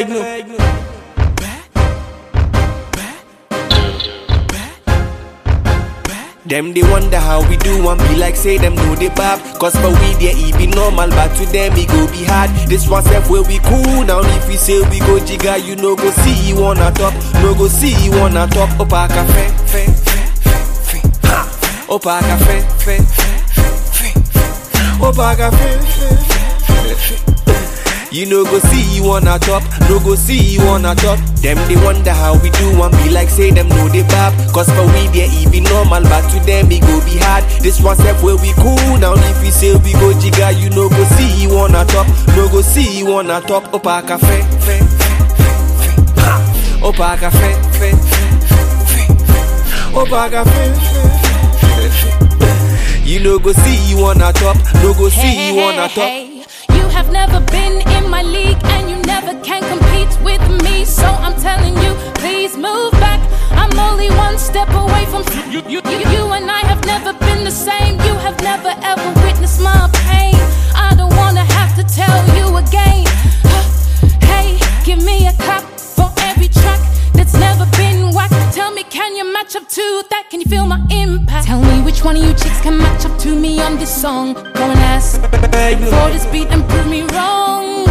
Them they wonder how we do and be like say them know they bab Cause for we there it be normal but to them it go be hard This one self where we cool now if we say we go jigga you no go see you on a top No go see you on a top Opa cafe fe fe fe fe ha Opa cafe fe fe fe fe Opa cafe fe fe fe you no go see you on a top, no go see you on a top. Them they wonder how we do and be like say them know they bab. Cause for we there it be normal, but to them it go be hard. This one step where we cool now if we say we go jigga, you no go see you on a top, no go see you on a top. Opa cafe, fe, fe, fe, fe. Ha. Opa cafe, fe, fe, fe, fe. Opa cafe, fe, fe, fe, fe. You no go see you on a top, no go see you on a top. Hey, You have never been in my league and you never can compete with me. So I'm telling you, please move back. I'm only one step away from you. You, you, you and I have never been the same. You have never ever witnessed my pain. I don't wanna have to tell you again. Hey, give me a clap for every track that's never been whacked. Tell me, can you match up to that? Can you feel my impact? Tell me which one of you chicks can match up to me on this song. Go and ask for this beat and prove me wrong.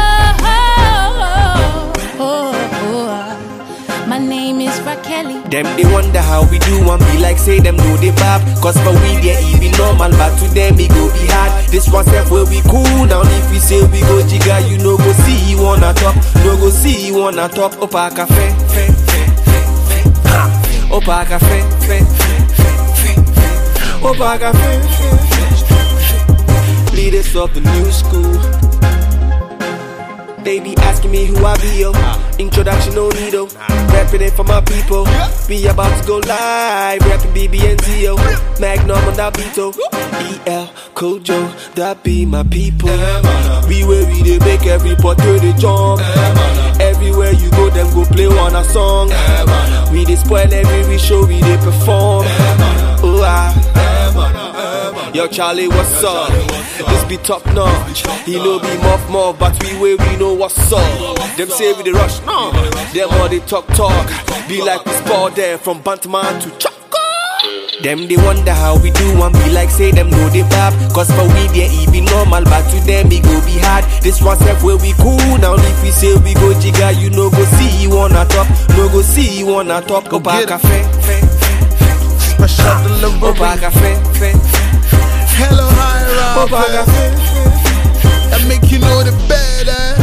Oh, oh, oh, oh. My name is Raquel. Them they wonder how we do and be like say them know they bab Cause for we there it be normal but to them it go be hard This one step where we cool down if we say we go jigga You no go see you on a top, no go see you on a top Opa cafe, fe, fe, fe, fe, ha. Opa cafe, fe, fe, fe, fe, fe. Opa cafe, fe, fe, fe, fe. Leaders of the new school they be asking me who I be, yo. Introduction, no need, oh. Rapping it for my people. Be about to go live. Rapping BB and Zio. Magnum on that beat, oh. EL, Kojo, that be my people. We where we they make every portrait they jump. Everywhere you go, them go play one a song. We they spoil every show, we they perform. Oh, ah. Yo, Charlie, what's up? This be top notch. He know be muff muff, but we way we know what's up. Them say we the rush, no. Them all they talk talk. Be like we sport there from Bantman to Choco. Them they wonder how we do and be like say them know they bab Cause for we there it be normal but to them it go be hard This one step where we cool now if we say we go jigga You no go see you on a top, no go see you on a top Go back get a fe, fe, fe, Special delivery. Go back a fe, fe, fe Hello, high Go back a rock. fe, fe, That make you know the better.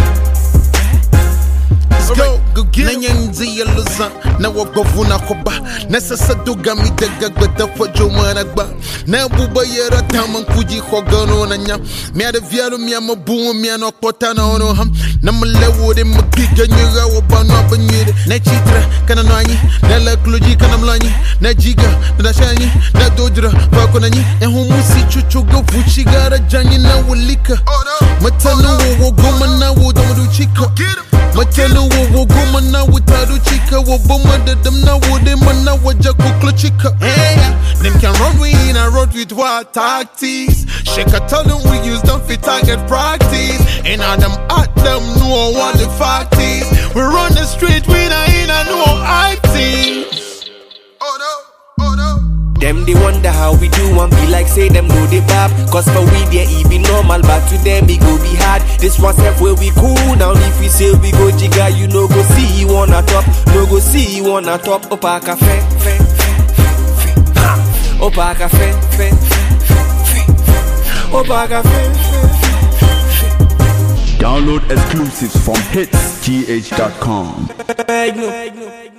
Let's go. Go get na nyanzi ya luza na wagovu na koba na sasa duga mi daga gbada fojo mana gba na buba yera taman kuji khogano na nya mi ada vialo mi ama buwo mi ano kota na ono ham na mlewo de magiga nyira wo bano abanyire na chitra kana nanyi na la kluji kana mlanyi na jiga na shanyi na dodra bako na nyi na humusi chuchu go fuchi gara janyi na walika matanu wo wo goma na wo domo chika Matelu wo wo goma na without chika wo boma da them na wo dem na waja kukla chika. Hey, them can run we in a road with what tactics. Shake a tell them we use them for target practice. And all them at them know what the fact is. We run the street we not in a no acting. Oh no, oh no. Them they wonder how we do and be like say them know they bab Cause for we there it be normal but to them it go be hard This one step where we cool now if we say we go jigga You no go see you on a top, no go see you on a top Opa cafe, fe, fe, fe, fe, ha. Opa cafe, fe, fe, fe, fe, fe. Opa cafe, fe, Download exclusives from hitsgh.com. fe, fe.